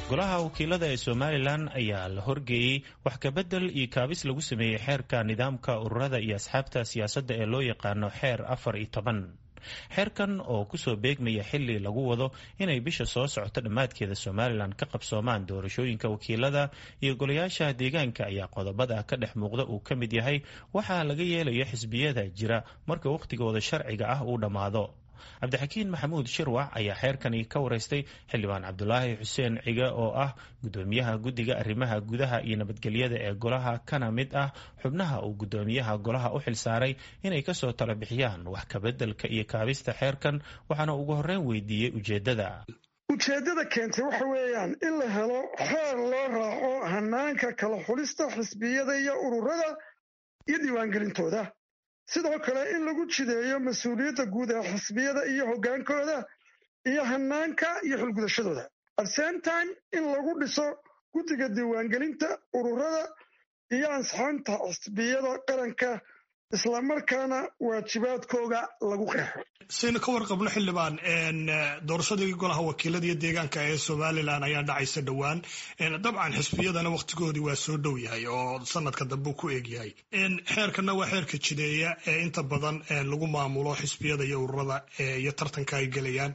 golaha wakiilada ee somalilan ayaa la horgeeyey wax kabedel iyo kaabis lagu sameeyey xeerka nidaamka ururada iyo asxaabta siyaasadda ee loo yaqaano xeer afar iyo toban xeerkan oo kusoo beegmaya xili lagu wado inay bisha soo socoto dhammaadkeeda somalilan ka qabsoomaan doorashooyinka wakiilada iyo golayaasha deegaanka ayaa qodobada ka dhex muuqda uu ka mid yahay waxaa laga yeelayo xisbiyada jira marka wakhtigooda sharciga ah uu dhammaado cabdixakiin maxamuud shirwac ayaa xeerkani ka wareystay xildhibaan cabdulaahi xuseen cige oo ah gudoomiyaha guddiga arrimaha gudaha iyo nabadgelyada ee golaha kana mid ah xubnaha uu gudoomiyaha golaha u xilsaaray inay kasoo tala bixiyaan wax kabeddelka iyo kaabista xeerkan waxaana ugu horreyn weydiiyey ujeeddada ujeeddada keentay waxa weeyaan in la helo xeer loo raaco hanaanka kala xulista xisbiyada iyo ururada iyo diiwaangelintooda sidoo kale in lagu jideeyo mas-uuliyadda guud ee xisbiyada iyo hoggaankooda iyo hanaanka iyo xilgudashadooda at same time in lagu dhiso guddiga diiwaangelinta ururada iyo ansixinta xisbiyada qaranka islamarkaana waajibaadkooga lagu qeexo saynu ka warqabno xildhibaan doorashadii golaha wakiilada iyo deegaanka ee somalilan ayaa dhacaysa dhowaan dabcan xisbiyadana wakhtigoodii waa soo dhow yahay oo sanadka dambe ku eeg yahay xeerkana waa xeerka jideeya ee inta badan lagu maamulo xisbiyada iyo ururada iyo tartanka ay gelayaan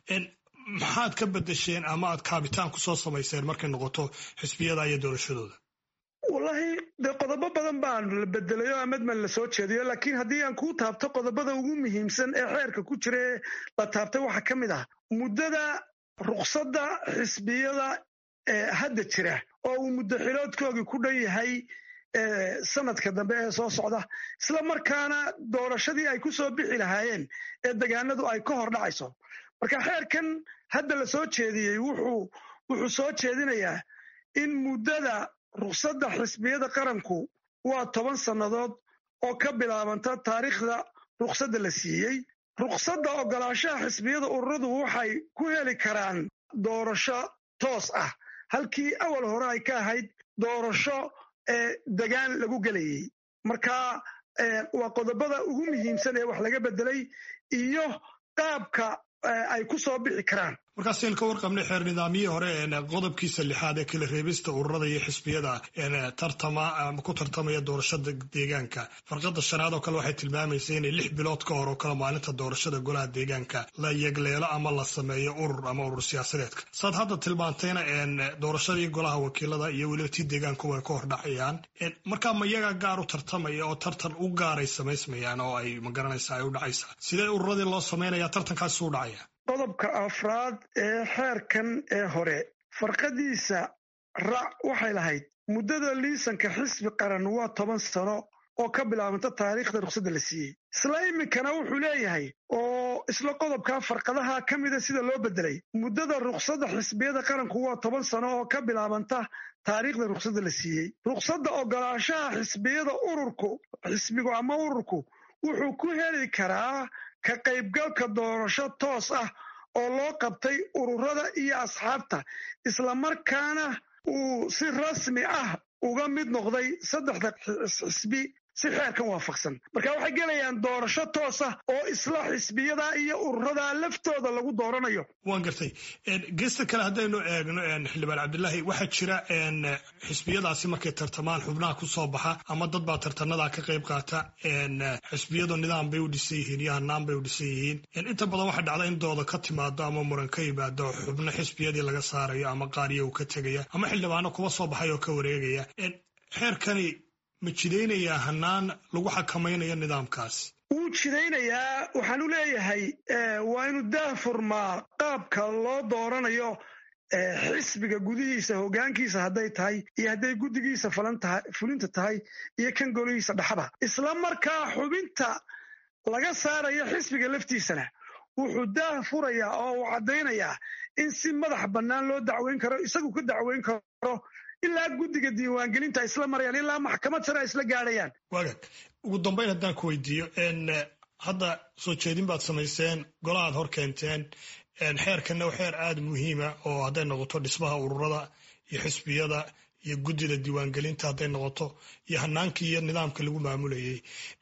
maxaad ka bedesheen ama aad kaabitaan kusoo samayseen markay noqoto xisbiyada iyo doorashadooda wallaahi dee qodobo badan baan la bedelay oo amadman la soo jeediyo laakiin haddii aan kuu taabto qodobada ugu muhiimsan ee xeerka ku jira ee la taabtay waxaa ka mid ah muddada ruqsadda xisbiyada ee hadda jira oo uu muddo xiloodkoogii ku dhan yahay sanadka dambe ee soo socda isla markaana doorashadii ay ku soo bixi lahaayeen ee degaanadu ay ka hor dhacayso marka xeerkan hadda la soo jeediyey wuxuu soo jeedinayaa in muddada ruqsadda xisbiyada qaranku waa toban sannadood oo ka bilaabanta taariikhda ruqsadda la siiyey ruqsadda ogolaanshaha xisbiyada ururadu waxay ku heli karaan doorasho toos ah halkii awal hore ay ka ahayd doorasho ee degaan lagu gelayey marka waa qodobada ugu muhiimsan ee wax laga bedelay iyo qaabka ay ku soo bixi karaan markaasaynu ka warqabnay xeer nidaamyihii hore qodobkiisa lixaad ee kala reebista ururada iyo xisbiyada tartama ku tartamaya doorashada deegaanka farqada shanaad oo kale waxay tilmaamaysa inay lix bilood ka hor oo kale maalinta doorashada golaha deegaanka la yegleelo ama la sameeyo urur ama urur siyaasadeedka saad hadda tilmaantayna doorashadii golaha wakiilada iyo weliba tii deegaanku way ka hor dhacayaan markaa ma iyagaa gaar u tartamaya oo tartan u gaaray samaysmayaan oo ay magaranaysa ay u dhacaysaa sidee ururadii loo samaynaya tartankaasi u dhacaya qodobka afraad ee xeerkan ee hore farqadiisa rac waxay lahayd muddada liisanka xisbi qaran waa toban sano oo ka bilaabanta taariikhda ruqsadda la siiyey isla iminkana wuxuu leeyahay oo isla qodobkaa farqadaha ka mida sida loo bedelay muddada ruqsadda xisbiyada qaranku waa toban sano oo ka bilaabanta taariikhda ruqsadda la siiyey ruqsadda ogolaanshaha xisbiyada ururku xisbigu ama ururku wuxuu ku heli karaa ka qaybgalka doorasho toos ah oo loo qabtay ururada iyo asxaabta islamarkaana uu si rasmi ah uga mid noqday saddexda xisbi si xeerkan waafaqsan marka waxay gelayaan doorasho toos ah oo isla xisbiyada iyo ururada laftooda lagu dooranayo waan gartay geesta kale haddaynu eegno xildhibaan cabdilaahi waxaa jira xisbiyadaasi markay tartamaan xubnaha ku soo baxa ama dad baa tartanadaa ka qayb qaata xisbiyadu nidaam bay u dhisan yihiin iyo hanaan bay u dhisan yihiin inta badan waxaa dhacda in dooda ka timaado ama muran ka yimaado xubno xisbiyadii laga saarayo ama qaariya uu ka tegaya ama xildhibaano kuwa soo baxay oo ka wareegaya xeerkani ma jidaynayaa hanaan lagu xakamaynayo nidaamkaasi wuu jidaynayaa waxaan u leeyahay waa inu daahfurmaa qaabka loo dooranayo xisbiga gudihiisa hoggaankiisa hadday tahay iyo hadday guddigiisa fulinta tahay iyo kan golihiisa dhaxda isla markaa xubinta laga saarayo xisbiga laftiisana wuxuu daah furayaa oo uu caddaynayaa in si madax bannaan loo dacweyn karo isagu ka dacweyn karo ilaa guddiga diiwaangelinta isla marayaan ilaa maxkamad sare ay isla gaadhayaan wagaag ugu dambayn haddaan ku weydiiyo hadda soo jeedin baad samayseen golahaad hor keenteen xeerkanna waa xeer aada muhiima oo hadday noqoto dhismaha ururada iyo xisbiyada iyo guddida diiwaangelinta hadday noqoto iyo hanaankii iyo nidaamka lagu maamulayay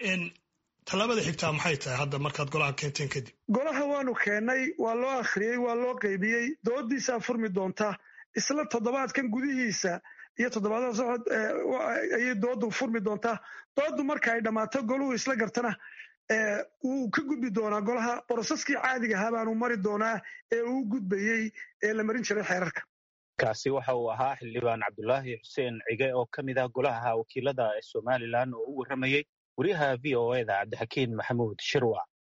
tallaabada xigtaa maxay tahay hadda markaad golaha keenteen kadib golaha waanu keennay waa loo akhriyey waa loo qaybiyey doodiisaa furmi doonta isla toddobaadkan gudihiisa iyo toddobaadada socod ayay doodu furmi doontaa doodu marka ay dhammaato goluhu isla gartana wuu ka gudbi doonaa golaha borosaskii caadiga ahaa baanu mari doonaa ee uu gudbayey ee la marin jiray xeerarka kaasi waxa uu ahaa xildhibaan cabdulaahi xuseen cige oo ka mid ah golaha wakiilada ee somalilan oo u warramayey wariyaha v o eda cabdixakiin maxamuud shirwac